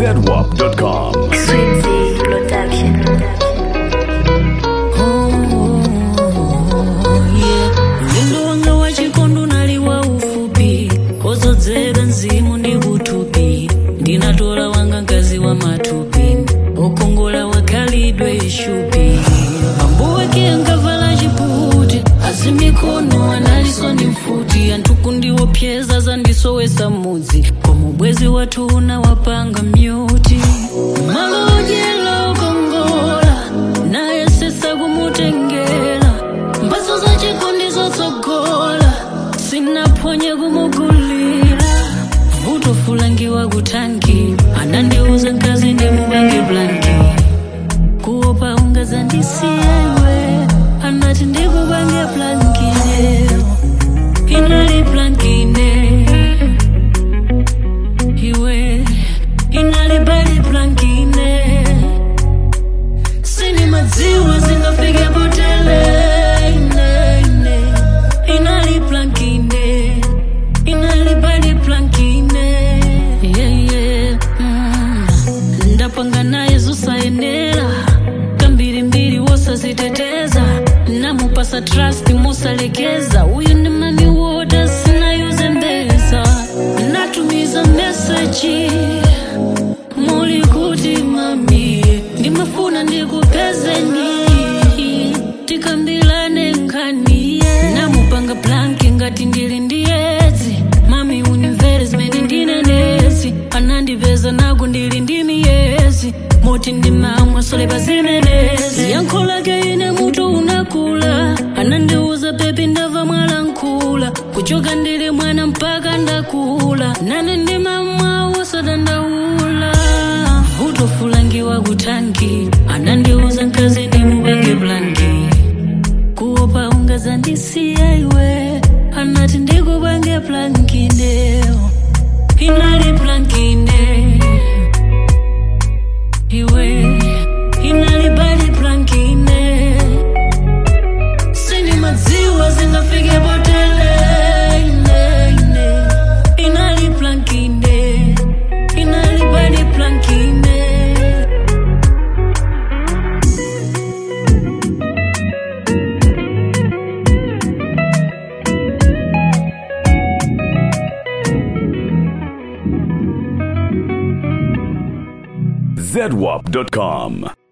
zedwap.com. Sweetie Production. Ulendo wanga wa chikondo naliwa ufupi kozodzera mzimu ndi kutupi ndinatola wanga mkazi wa matupi okongola wakhalidwe ishupi ambuwe kiyangavala chiputi azimikono analiso ndi mfuti anthuku ndiwopyeza zandisowesa mudzi koma ubwezi wathu unawapanga myuti malo odyela okongola naye sesa kumutengera mbaso za chikondi zotsogola sinaphonye kumugulira vuto fulangiwa kutanki anandiuza mkazi ndimubange blanki kuopa ungazandisiya iwe anati ndikubange blankine inali blankine iwe inali bali blankine sini madziwa zingafike potele ine, ine. inali plankine inali bali plankine yeah, yeah. mm. ndapanga naye zusayenera kambirimbiri wosaziteteza namupasa trust musalekeza uyu ni mami woda sinayuze mbeza natumiza meseji muli kuti mami ndimafuna ndikupezeni tikambilane nkhaniye namupanga planki ngati ndili ndiyedzi mami unimvere zimene ndinenezi anandipeza naku ndili ndi miyezi moti ndimamwa solepa zimenezi yankho lake ine mutu unakula anandiuza pepi ndava mwalankhula kuchoka ndili mwana mpaka ndakula nane ndimamwa wosadandaula vuto fulangiwa kutanki anandiuza mkazi ndimubange blanki kuopa ungazandisiya iwe anati ndikubange blankindeo inali blankine iwe inali bali blankine sini madziwa zingafike potele ine, ine. inali blankine inali bali blankine zedwap.com.